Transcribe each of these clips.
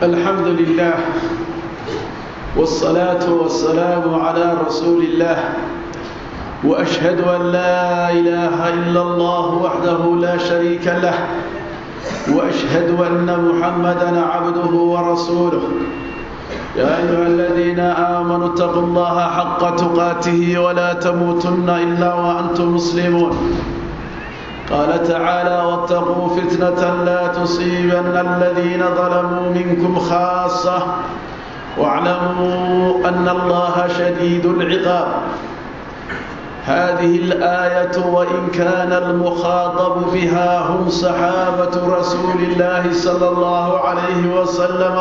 الحمد لله والصلاة والسلام على رسول الله وأشهد أن لا إله إلا الله وحده لا شريك له وأشهد أن محمدا عبده ورسوله يا أيها الذين آمنوا اتقوا الله حق تقاته ولا تموتن إلا وأنتم مسلمون قال تعالى واتقوا فتنة لا تصيبن الذين ظلموا منكم خاصة واعلموا أن الله شديد العقاب هذه الآية وإن كان المخاطب بها هم صحابة رسول الله صلى الله عليه وسلم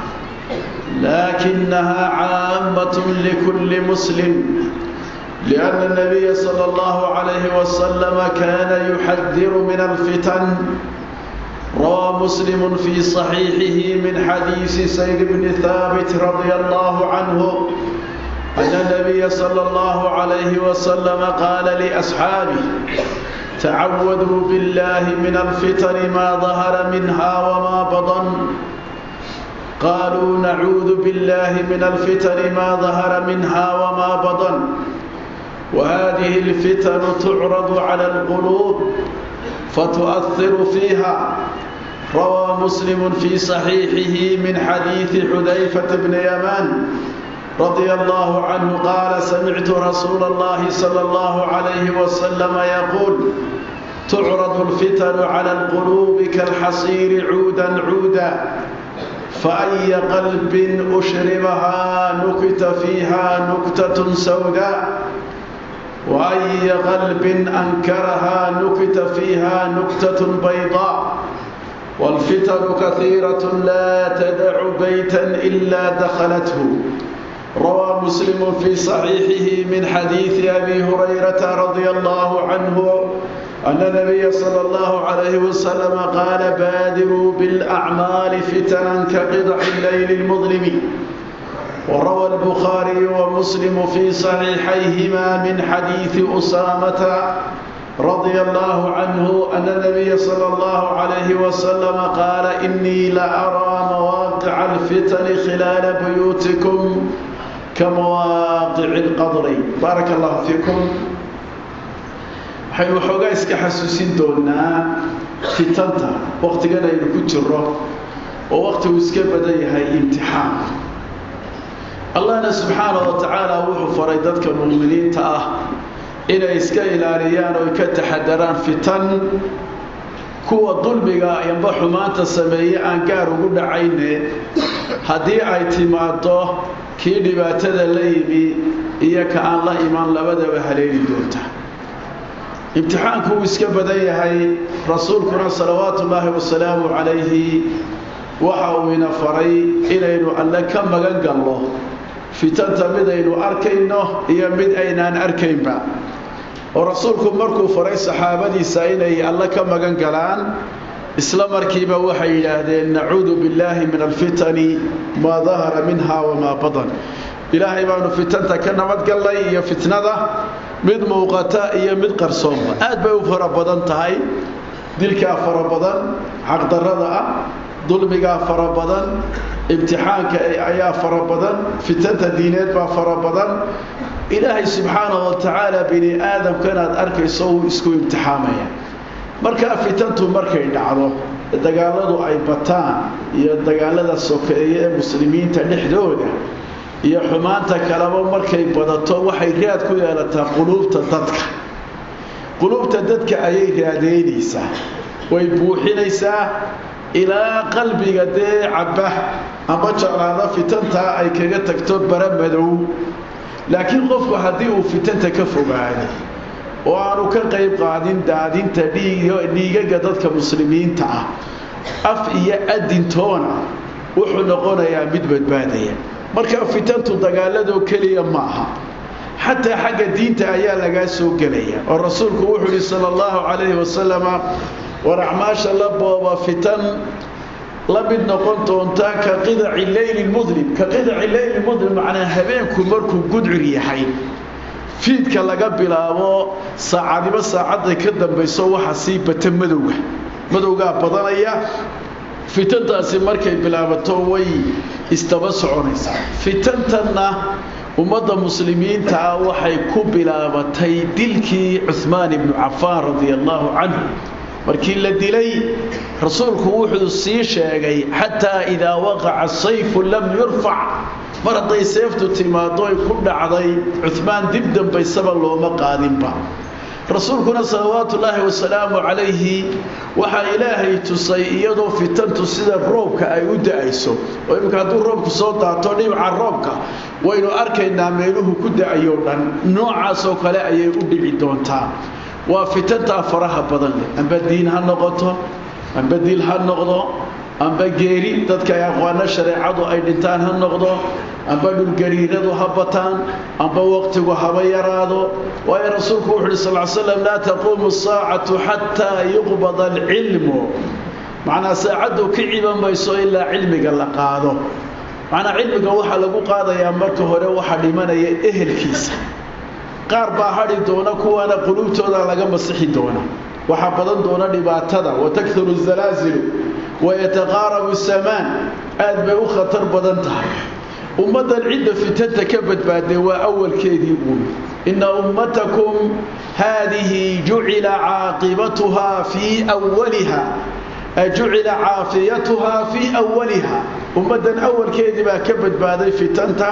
لكنها عامة لكل مسلم لأن النبي صلى الله عليه وسلم كان يحذر من الفتن روى مسلم في صحيحه من حديث سيد بن ثابت رضي الله عنه أن النبي صلى الله عليه وسلم قال لأصحابه تعوذوا بالله من الفتن ما ظهر منها وما بطن قالوا نعوذ بالله من الفتن ما ظهر منها وما بطن وهذه الفتن تعرض على القلوب فتؤثر فيها روى مسلم في صحيحه من حديث حذيفة بن يمان رضي الله عنه قال سمعت رسول الله صلى الله عليه وسلم يقول تعرض الفتن على القلوب كالحصير عودا عودا فأي قلب أشربها نكت فيها نكتة سوداء وأي قلب أنكرها نكت فيها نكتة بيضاء والفتن كثيرة لا تدع بيتا إلا دخلته روى مسلم في صحيحه من حديث أبي هريرة رضي الله عنه أن النبي صلى الله عليه وسلم قال بادروا بالأعمال فتنا كقطع الليل المظلم وروى البخاري ومسلم في صحيحيهما من حديث أسامة رضي الله عنه أن النبي صلى الله عليه وسلم قال إني لأرى مواقع الفتن خلال بيوتكم كمواقع القدر بارك الله فيكم waxaynu waxoogaa iska xasuusin doonaa fitanta wakhtigan aynu ku jiro oo wakhtigu iska badan yahay imtixaanku allahna subxaana wa tacaala wuxuu faray dadka mu'miniinta ah inay iska ilaaliyaan oo ka taxadaraan fitan kuwa dulmiga amba xumaanta sameeye aan gaar ugu dhacayne haddii ay timaado kii dhibaatada la yimi iyo ka aan la iman labadaba haleeli doonta imtixaanku wuu iska badan yahay rasuulkuna salawaatu ullaahi wasalaamu calayhi waxa uu ina faray inaynu alle ka magan galno fitanta midaynu arkayno iyo mid aynaan arkaynba oo rasuulku markuu faray saxaabadiisa inay alle ka magan galaan isla markiiba waxay yidhaahdeen nacuudu billaahi min alfitani maa dahara minha wamaa badan ilaahay baanu fitanta ka nabadgallay iyo fitnada mid muuqata iyo mid qarsoonba aad bay u fara badan tahay dilkaa fara badan xaqdarrada ah dulmigaa fara badan imtixaanka ayaa fara badan fitanta diineed baa fara badan ilaahay subxaanahu wa tacaala bini aadamka inaad arkayso uu isku imtixaamaya markaa fitantu markay dhacdo dagaaladu ay bataan iyo dagaalada sokeeye ee muslimiinta dhexdooda iyo xumaanta kaleba markay badato waxay raad ku yeelataa quluubta dadka quluubta dadka ayay raadeynaysaa way buuxinaysaa ilaa qalbiga dee cabba amba jeclaada fitantaa ay kaga tagto bara madow laakiin qofku haddii uu fitanta ka fogaaday oo aanu ka qayb qaadin daadinta dhiigaga dadka muslimiinta ah af iyo adintoona wuxuu noqonayaa mid badbaadaya marka fitantu dagaaladoo keliya ma aha xataa xagga diinta ayaa lagaa soo gelaya oo rasuulku wuxuu yihi sala allahu calayhi wasalama war acmaasha la booba fitan la mid noqon doontaa ka qidaci leyli mudlim ka qidaci leyli mudlim macnaa habeenku markuu gudcur yahay fiidka laga bilaabo saacadiba saacadday ka dambayso waxa sii bata madowga madowgaa badanaya fitantaasi markay bilaabato way isdaba soconaysaa fitantanna ummadda muslimiinta ah waxay ku bilaabatay dilkii cuhmaan ibnu cafaan radia allaahu canhu markii la dilay rasuulku wuxuu sii sheegay xataa idaa waqaca sayfu lam yurfac mar hadday seeftu timaado ay ku dhacday cuhmaan dib dambaysaba looma qaadinba rasuulkuna salawaatu ullaahi wasalaamu calayhi waxaa ilaahay tusay iyadoo fitantu sida roobka ay u da-ayso oo iminka hadduu roobku soo daato dhibca roobka waynu arkaynaa meeluhu ku da-ayo dhan noocaasoo kale ayay u dhici doontaa waa fitantaa faraha badan leh amba diin ha noqoto amba dil ha noqdo amba geeri dadka ay aqwaano shareecadu ay dhintaan ha noqdo amba dhulgariiradu ha bataan amba waqtigu haba yaraado waayo rasuulku wuxu uhi sal slam laa taquumu saacatu xataa yuqbada alcilmu macnaa saacaddu ka ciban mayso ilaa cilmiga la qaado macnaa cilmiga waxaa lagu qaadayaa marka hore waxaa dhimanaya ehelkiisa qaar baa hadhi doona kuwaana quluubtooda laga masixi doona waxaa badan doona dhibaatada watakuru zalaazilu wayataqaarabu samaan aad bay u khatar badan tahay ummaddan cidda fitanta ka badbaaday waa awalkeedii uun inna ummatakum haadihi jucila caaqibatuhaa fii waliha jucila caafiyatuhaa fii awaliha ummaddan awalkeedii baa ka badbaaday fitanta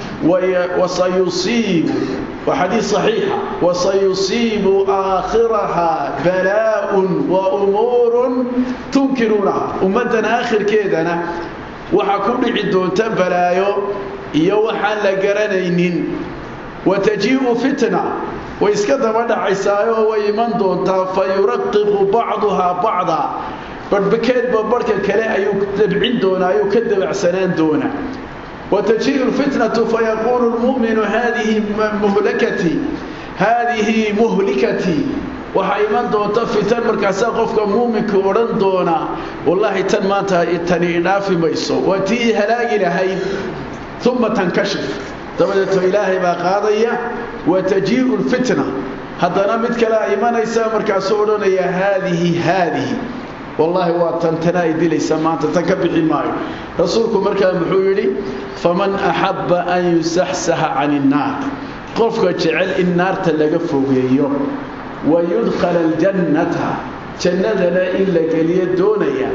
wasayusiibu waa xadiis saxiixa wasayusiibu aakhiraha balaa-un wa umuurun tunkiruunaha ummaddan aakhirkeedana waxaa ku dhici doonta balaayo iyo waxaan la garanaynin watajii'u fitna way iska daba dhacaysaayoo way iman doontaa fa yuraqiqu bacduhaa bacda barhbakeedba barhka kale ayuu dabcin doonaa ayuu ka dabacsanaan doonaa watajii'u lfitnatu fayaquulu lmu'minu haadihi muhlakatii haadihi muhlikatii waxaa iman doonta fitan markaasaa qofka muuminka odhan doonaa wallaahi tan maanta tani idhaafi mayso waa tii halaagi lahayd uma tankashif dabadeeto ilaahay baa qaadaya watajii'u lfitna haddana mid kale a imanaysaa markaasuu odhanaya haadihi haadihi wallaahi waa tan tana ay dilaysa maanta tan ka bixi maayo rasuulku markaa muxuu yidhi faman axabba an yusaxsaxa can innaar qofka jecel in naarta laga fogeeyo wayudkhala aljannata jannadana in la geliyo doonaya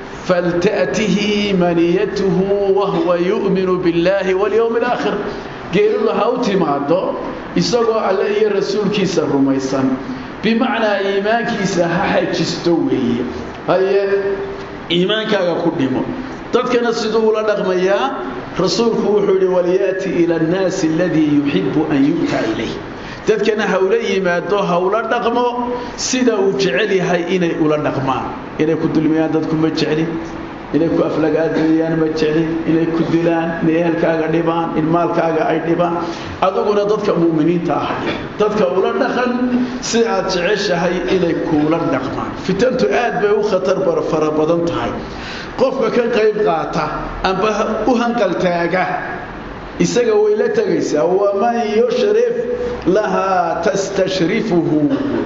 falta'tihi maniyatuhu wahuwa yu'minu biاllaahi walyowmi alaakhir geeridu ha u timaado isagoo alle iyo rasuulkiisa rumaysan bimacnaa iimaankiisa ha xajisto weeye haye iimaankaaga ku dhimo dadkana siduu ula dhaqmayaa rasuulku wuxuu yidhi walyaati ila annaasi aladii yuxibu an yu'ta ilayh dadkana hawla yimaado hawla dhaqmo sida uu jecel yahay inay ula dhaqmaan inay ku dulmiyaan dadku ma jeclin inay ku aflagaadeeyaan ma jeclin inay ku dilaan inay ehelkaaga dhibaan in maalkaaga ay dhibaan adiguna dadka mu'miniinta ah dadka ula dhaqan si aad jeceshahay inay kuula dhaqmaan fitantu aad bay u khatar fara badan tahay qofka ka qayb qaata amba u hanqaltaaga isaga way la tegaysaa waman yushrif lahaa tastashrifuhu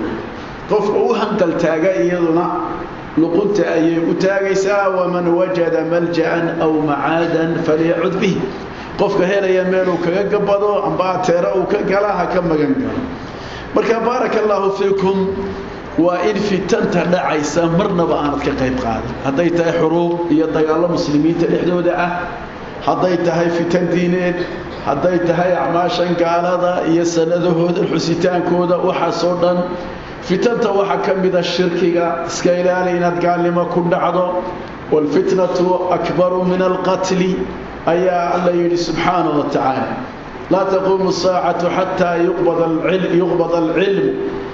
qofka u hanqaltaaga iyaduna luqunta ayay u taagaysaa waman wajada malja'an aw macaadan falyacud bih qofka helaya meeluu kaga gabado amba ateera uu ka gala ha ka magan galo marka baaraka allaahu fiikum waa in fitanta dhacaysa marnaba aanad ka qayb qaadin hadday tahay xuruub iyo dagaallo muslimiinta dhexdooda ah hadday tahay fitan diineed hadday tahay acmaashan gaalada iyo sanadahooda xusitaankooda waxaasoo dhan fitanta waxaa ka mida shirkiga iska ilaali inaad gaalnimo ku dhacdo waalfitnatu akbaru min alqatli ayaa alla yidhi subxaana wa tacaala laa taquumu saacatu xataa yuqbada alcilm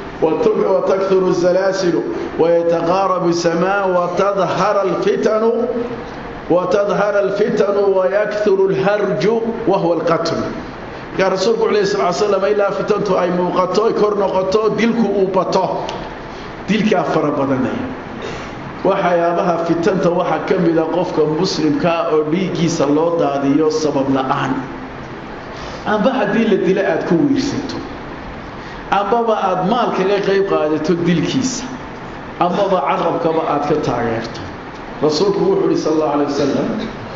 وتكثر الزلاسل ويتقارب السماء وتظهر الفتن وتظهر الفتن ويكثر الهرج وهو القتل يا رسول عليه الصلاة والسلام إلا فتنت أي موقتو كور نقطو دلك أوبطو دلك أفر بدنيا waxyaabaha fitanta waxaa ka mida qofka muslimkaa oo dhiiggiisa loo daadiyo sabab la-aan amba haddii la dilo aad ku wiirsato ambaba aad maal kaga qayb qaadato dilkiisa ambaba carabkaba aad ka taageerto rasuulku wuxuu uhi sal allahu alay wasalam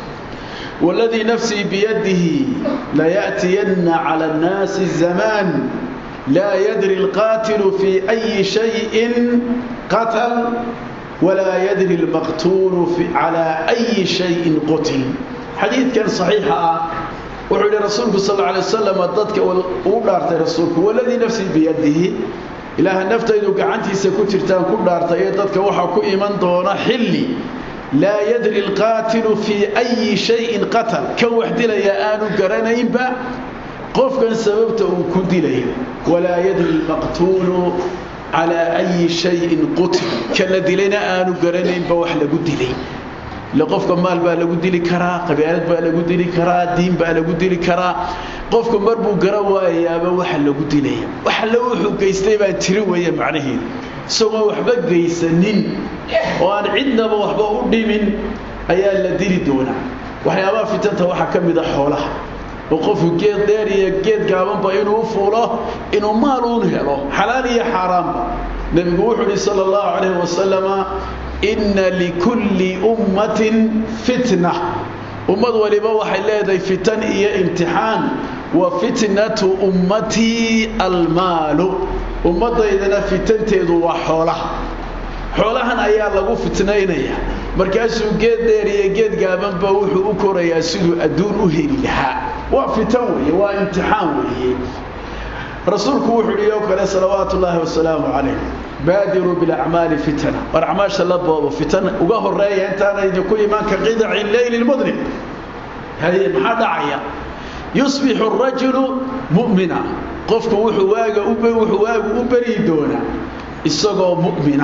waladii nafsii biyadihi laya'tiyanna cala annaasi zamaan laa yadri alqaatilu fii ayi shayin qatal walaa yadri almaqtuulu calaa ayi shayin qutil xadiidkan saxiixa ah wuxuu yidhi rasuulku sal alay wasalam dadka uu dhaartay rasuulku waladii nafsii biyadihi ilaaha naftaydu gacantiisa ku jirtaan ku dhaartay ee dadka waxaa ku iman doona xilli laa yadri alqaatilu fii ayi shayin qatal kan wax dilaya aanu garanaynba qofkan sababta uu ku dilay walaa yadri almaqtuulu calaa ayi shayin qutil kan la dilayna aanu garanaynba wax lagu dilay ile qofka maal baa lagu dili karaa qabyaalad baa lagu dili karaa diin baa lagu dili karaa qofka mar buu gara waayaaba waxa lagu dilaya waxa la wuxuu geystay baan tiri weeye macnaheedu isagoo waxba geysanin oo aan cidnaba waxba u dhimin ayaa la dili doonaa waxyaabaha fitanta waxaa ka mid a xoolaha oo qofku geed dheer iyo geed gaabanba inuu fuulo inuu maal uun helo xalaal iyo xaaraanba nebigu wuxuu uhi sala allahu calayhi wasalama inna likulli ummatin fitna ummad waliba waxay leedahay fitan iyo imtixaan wa fitnatu ummatii almaalu ummaddaydana fitanteedu waa xoolaha xoolahan ayaa lagu fitnaynaya markaasuu geed dheer iyo geed gaabanba wuxuu u korayaa siduu adduun u heli lahaa waa fitan weeye waa imtixaan weeye rasuulku wuxuu yihi oo kale salawaatu ullaahi wasalaamu calayh baadiruu bilacmaali fitana war acmaasha la boobo fitan uga horeeya intaana idinku imaan ka qidaci leyli lmudlim haye maxaa dhacaya yusbixu rajulu mu'mina qofku wuxuu waaga wuxuu waagu u beri doonaa isagoo mu'mina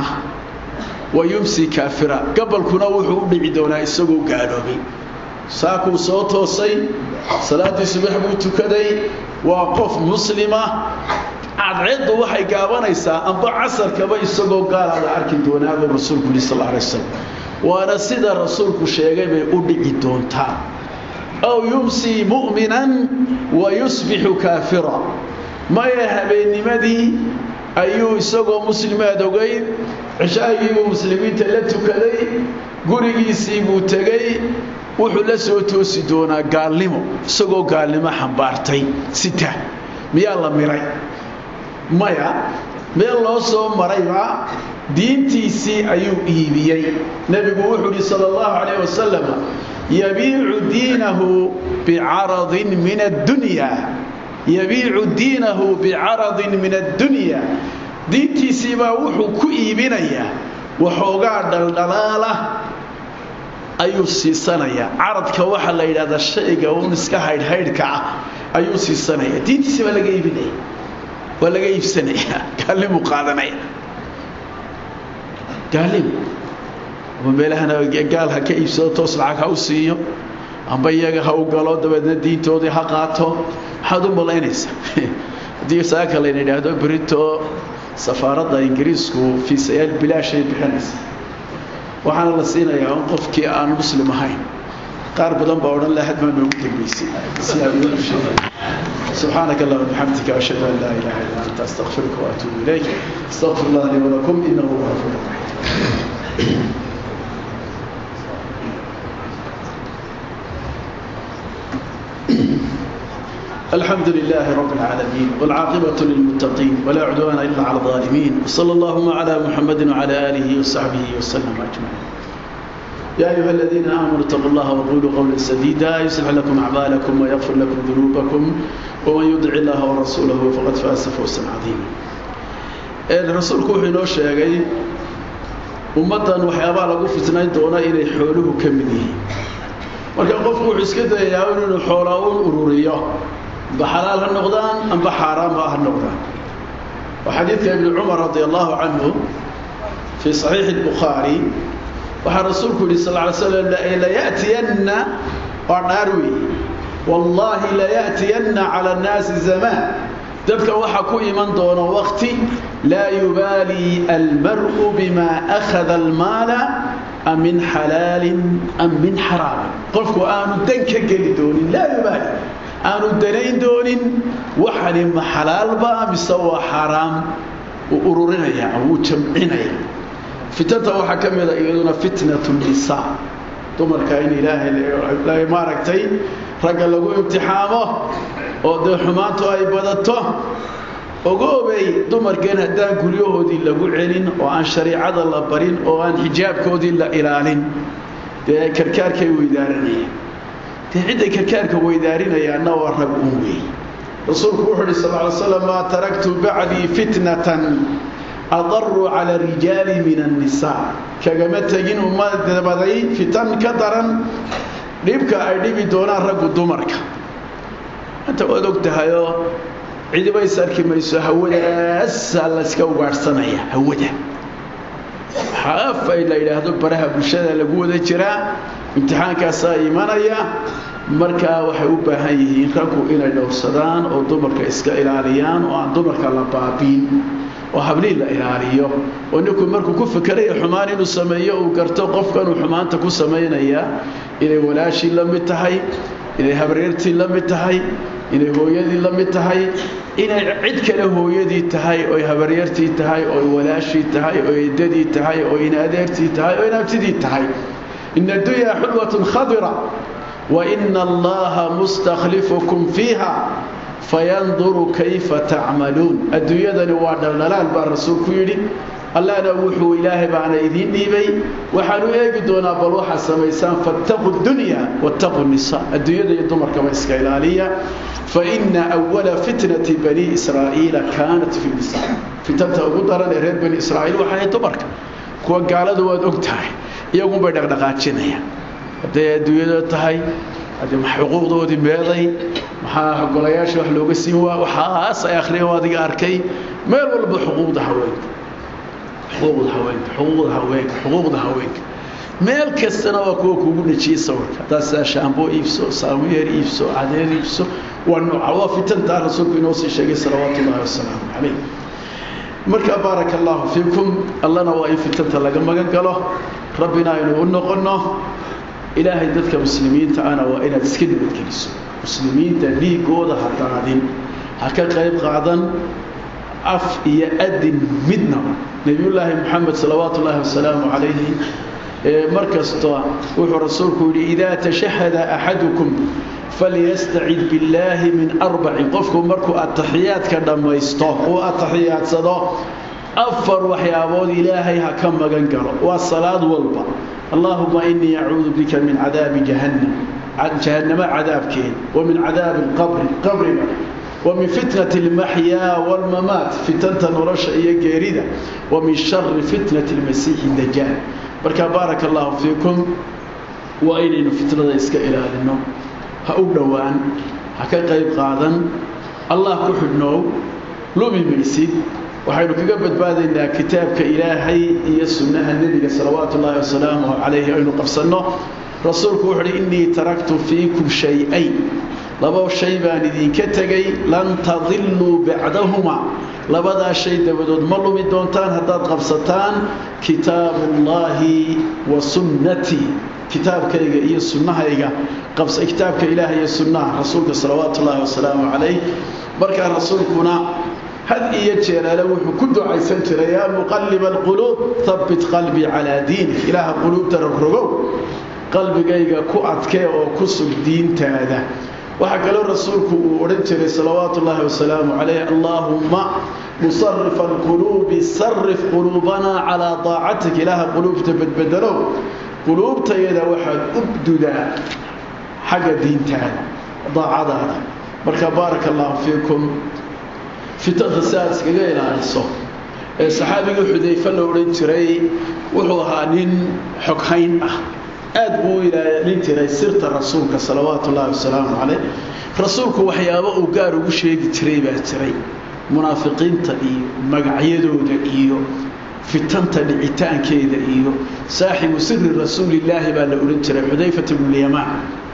wa yumsi kaafira gabalkuna wuxuu u dhici doonaa isagoo gaaloobay saakuu soo toosay salaaddii subax buu tukaday waa qof muslima cadceeddu waxay gaabanaysaa amba casarkaba isagoo gaalaada arki doonaa buu rasuulku yihi sal alay wasalam waana sida rasuulku sheegay bay u dhici doontaa aw yumsii mu'minan wa yusbixu kaafira maya habeennimadii ayuu isagoo muslimaad ogeyd cishaagii buu muslimiinta la tukaday gurigiisii buu tegey wuxuu la soo toosi doonaa gaalnimo isagoo gaalnimo xambaartay sita miyaa la miray maya meel loo soo marayba diintiisii ayuu iibiyey nebigu wuxuu ihi sala allahu calayh wasalam yabiicu diinahu bicaradin min addunya yabiicu diinahu bicaradin min addunya diintiisiibaa wuxuu ku iibinayaa waxoogaa dhaldhalaala ayuu siisanayaa caradka waxaa la yidhahdaa shayga uun iska haydhhaydhka ah ayuu siisanaya diintiisi baa laga iibinaya waa laga iibsanaya gaallimuu qaadanaya gaallim ama meelahana gaal ha ka iibsado toos lacag ha u siiyo amba iyaga ha u galo dabeedna diintoodii ha qaato maxaad u malaynaysaa haddii saaka layna idhaahdo brito safaaradda ingiriisku fiisayaal bilaashay bixinaysa waxaana la siinayaa un qofkii aan muslim ahayn qaar badan baa odhan laha hadmaa noogu dambaysay si aad uga sheegay سبحانك اللهم وبحمدك أشهد أن لا إله إلا أنت أستغفرك وأتوب إليك استغفر الله لي ولكم إنه هو الغفور الرحيم الحمد لله رب العالمين والعاقبة للمتقين ولا عدوان إلا على الظالمين وصلى اللهم على محمد وعلى آله وصحبه وسلم أجمعين يا أيها الذين آمنوا اتقوا الله وقولوا قولا سديدا يصلح لكم أعمالكم ويغفر لكم ذنوبكم ومن يدع الله ورسوله فقد فاز فوزا عظيما rasuulku wuxuu inoo sheegay ummaddan waxyaabaha lagu fitnayn doona inay xooluhu ka mid yihiin marka qofku wuxuu iska dayayaa inuu xoolaa un ururiyo amba xalaal ha noqdaan amba xaaraamba ha noqdaan waa xadiidka ibni cumar radi allahu canhu fii saxiixi الbukhaari waxaa rasuulku yihi sal ly slam laya'tiyanna waa dhaar weeye wallaahi laya'tiyanna cala annaasi zamaan dadka waxaa ku iman doona wakti laa yubaali almar'u bima akhada almaala am min xalaalin am min xaraamin qofku aanu dan ka geli doonin laa yubaali aanu danayn doonin waxani ma xalaalba mise waa xaaraam uu ururinaya wuu jamcinaya fitanta waxaa ka mida iyaduna fitnatu nisaa dumarka in ilaahay maaragtay ragga lagu imtixaamo oo dee xumaantu ay badato ogoobay dumarkeen haddaan guryahoodii lagu celin oo aan shariicada la barin oo aan xijaabkoodii la ilaalin dee karkaarkay weydaaranayeen dee cidday karkaarka weydaarinayaanna waa rag un weey rasuulku wuxuu uhi sal ly slam maa taraktu bacdii fitnatan adaruu cala rijaali min annisaa kagama tegin ummadabaday fitan ka daran dhibka ay dhibi doonaan raggu dumarka anta waad og tahayoo cidiba is arki mayso hawadaasaa layska ugaadhsanaya hawada xaaf ay la yidhaahdo baraha bulshada lagu wada jiraa imtixaankaasaa imanaya markaa waxay u baahan yihiin raggu inay dhowrsadaan oo dumarka iska ilaaliyaan oo aan dumarka la baabiin oo habliin la ilaaliyo oo ninku markuu ku fikerayo xumaan inuu sameeyo uu garto qofkanuu xumaanta ku samaynayaa inay walaashii la mid tahay inay habreertii la mid tahay inay hooyadii la mid tahay inay cid kale hooyadii tahay oy habaryartii tahay oy walaashii tahay oy eddadii tahay oo in adeertii tahay oo in abtidii tahay ina adunyaa xulwatun khadira wa ina allaha mustakhlifukum fiiha fayanduru kayfa tacmaluun adduunyadani waa dhaldhalaal baa rasuulku yidhi allahna wuxuu ilaahay baana idiin dhiibay waxaanu eegi doonaa bal waxaa samaysaan fattaquu dunya wattaquu nisa adduunyada iyo dumarkaba iska ilaaliya faina awala fitnati bani israa'iila kaanat fi nisa fitanta ugu daran ee reer bani israa'iil waxay ahayd dumarka kuwa gaalada waad og tahay iyagunbay dhaqdhaqaajinayaan hadday adduunyada tahay haddii xuquuqdoodii meeday maxaa golayaasha wax looga siin waa waxaas ay akhriyeen waa adiga arkay meel walba xuquuqda haweenka xuquuqda haweenka xuquuqda haweenka xuquuqda haweenka meel kastana waa kuwa kuugu dhajiyey sawirka haddaad sidaa shaamboo iibso saamuyeer iibso cadeer iibso waa nooca waa fitantaa rasuulku inoo sii sheegay salawaatu ullahi wasalaamu calayh marka baaraka allahu fiikum allana waa in fitanta laga magan galo rabbina aynu u noqonno ilaahay dadka muslimiinta ana waa inaad iska nabadgeliso muslimiinta dhiigooda ha daadin ha ka qayb qaadan af iyo adin midnaba nebiyullaahi moxamed salawaatu ullaahi wasalaamu calayhi mar kasta wuxuu rasuulku yidhi idaa tashahada axadukum falyastacid billaahi min arbacin qofku markuu ataxiyaadka dhammaysto uu atixiyaadsado afar waxyaabood ilaahay ha ka magan galo waa salaad walba allaahuma inii acuudu bika min cadaabi jahannam jahannamo cadaabkeed wa min cadaabi qabri qabriga ومن فتنة المحيا والممات فتنة نرش إيا جيريدة ومن شر فتنة المسيح الدجال بركة بارك الله فيكم وإنين فتنة إسكا إلى النوم هؤلاء هكا قيب قادا الله كحدنو لومي ميسي waxaynu kaga badbaadaynaa kitaabka ilaahay iyo sunnaha nebiga salawaatu ullaahi wasalaamuhu calayhi aynu qabsanno rasuulku wuxu uhi innii taraktu fiikum shay-ayn laba shay baan idinka tegay lan tadilluu bacdahuma labadaa shay dabadood ma lumi doontaan haddaad qabsataan kitaabullaahi wa sunnatii kitaabkayga iyo sunnahayga kitaabka ilaahay iyo sunnaha rasuulka salawaatu ullaahi wasalaamu calayh markaa rasuulkuna had iyo jeeraale wuxuu ku ducaysan jiray yaa muqalliba alquluub habbit qalbii calaa diinik ilaaha quluubta rogrogow qalbigayga ku adkee oo ku sug diintaada waxaa kaloo rasuulku uu odhan jiray salawaatu ullaahi wasalaamu calayh allaahumma musarifa alquluubi sarif quluubanaa calaa daacatik ilaaha quluubta badbedelow quluubtayada waxaad u dudaa xagga diintaada daacadaada marka baaraka allahu fiikum fitanta si aad iskaga ilaaliso ee saxaabigii xudayfe la odhan jiray wuxuu ahaa nin xoghayn ah aad buu u ilaalin jiray sirta rasuulka salawaatu ullaahi wasalaamu calayh rasuulku waxyaabo uu gaar ugu sheegi jiray baa jiray munaafiqiinta iyo magacyadooda iyo fitanta dhicitaankeeda iyo saaxibu siri rasuulillaahi baa la odhan jiray xudayfat bnulyamaan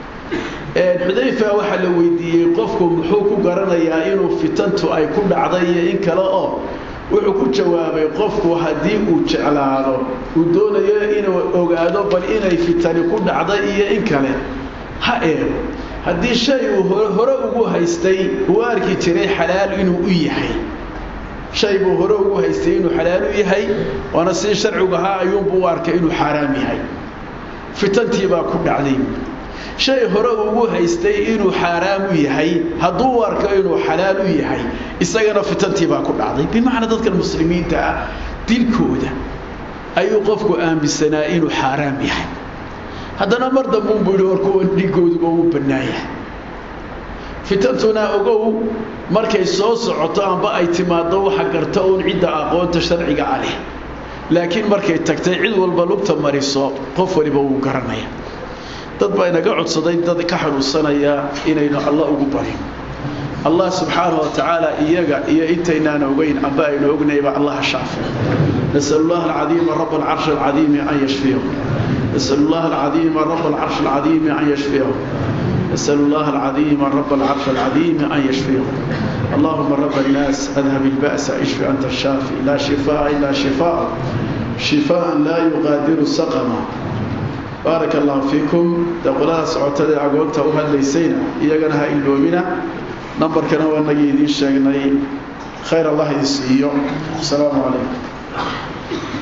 xudayfa waxaa la weydiiyey qofku muxuu ku garanayaa inuu fitantu ay ku dhacday iyo in kale oo wuxuu ku jawaabay qofku haddii uu jeclaado uu doonayo inuu ogaado bal inay fitani ku dhacday iyo in kale ha eego haddii shay uu hore ugu haystay uu arki jiray xalaal inuu u yahay shay buu hore ugu haystay inuu xalaal u yahay waana sii sharcigu ahaa ayuunbuu u arkay inuu xaaraam yahay fitantii baa ku dhacday shay hore ugu haystay inuu xaaraam u yahay hadduu u arko inuu xalaal u yahay isagana fitantii baa ku dhacday bimacnaa dadkan muslimiinta ah dilkooda ayuu qofku aaminsanaa inuu xaaraam yahay haddana mar dambuunbuu yidhi war kuwan dhigooduba uu bannaan yahay fitantuna ogow markay soo socoto amba ay timaaddo waxa garta uun cidda aqoonta sharciga a leh laakiin markay tagtay cid walba lugta mariso qof waliba wuu garanaya dad baa inaga codsaday dad ka xanuunsanaya inaynu alla ugu barin allah subxaanahu wa tacaala iyaga iyo intaynaan ogeyn amba aynu ognayba allaha shaafi نسأل الله العظيم رب العرش العظيم أن يشفيه نسأل الله العظيم رب العرش العظيم أن يشفيه نسأل الله العظيم رب العرش العظيم أن يشفيه اللهم رب الناس أذهب البأس اشف أنت الشافي لا شفاء إلا شفاء شفاء لا يغادر سقما بارك الله فيكم دقلاها سعوتها عقوبتها وهل ليسينا إياقنها إلومنا نمبر كنا ونجي دين شاقنين خير الله يسيئ السلام عليكم